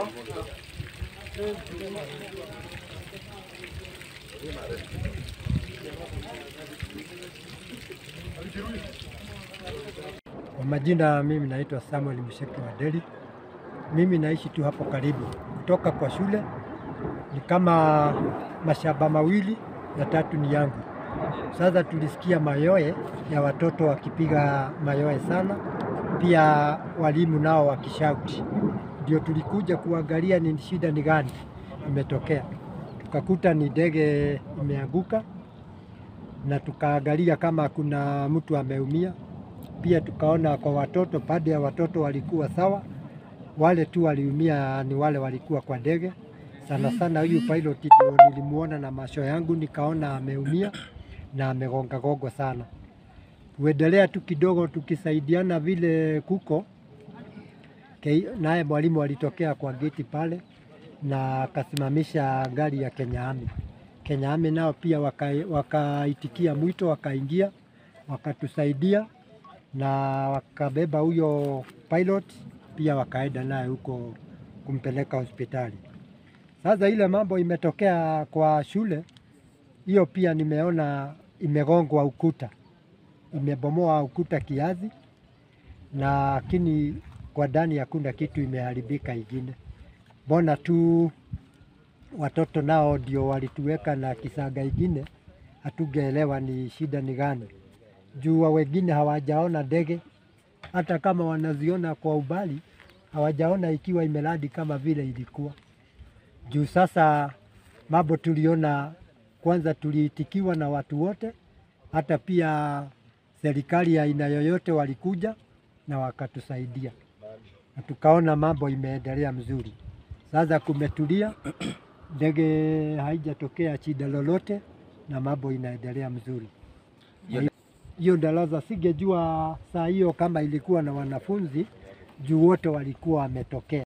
Kwa majina mimi naitwa Samuel Msheki wa Deli. Mimi naishi tu hapo karibu, kutoka kwa shule ni kama mashamba mawili na tatu ni yangu. Sasa tulisikia mayoe ya watoto wakipiga mayoe sana, pia walimu nao wakishauti, ndio tulikuja kuangalia ni shida ni gani imetokea. Tukakuta ni ndege imeanguka na tukaangalia kama kuna mtu ameumia. Pia tukaona kwa watoto, pande ya watoto walikuwa sawa, wale tu waliumia ni wale walikuwa kwa ndege. Sana sana huyu pilot ndio nilimuona na macho yangu, nikaona ameumia na amegonga gogo sana. Kuendelea tu kidogo tukisaidiana vile kuko Ke- naye mwalimu alitokea kwa geti pale na akasimamisha gari ya Kenya Army. Kenya Army nao pia waka- wakaitikia mwito, wakaingia wakatusaidia na wakabeba huyo pilot pia wakaenda naye huko kumpeleka hospitali. Sasa ile mambo imetokea kwa shule hiyo, pia nimeona imegongwa ukuta, imebomoa ukuta kiasi, lakini kwa ndani hakuna kitu imeharibika ingine. Mbona tu watoto nao ndio walituweka na kisaga ingine, hatugeelewa ni shida ni gani juu wa wengine hawajaona ndege, hata kama wanaziona kwa ubali, hawajaona ikiwa imeradi kama vile ilikuwa. Juu sasa mambo tuliona, kwanza tuliitikiwa na watu wote, hata pia serikali ya aina yoyote walikuja na wakatusaidia, na tukaona mambo imeendelea mzuri. Sasa kumetulia, ndege haijatokea shida lolote, na mambo inaendelea mzuri hiyo darasa singejua saa hiyo kama ilikuwa na wanafunzi juu wote walikuwa wametokea.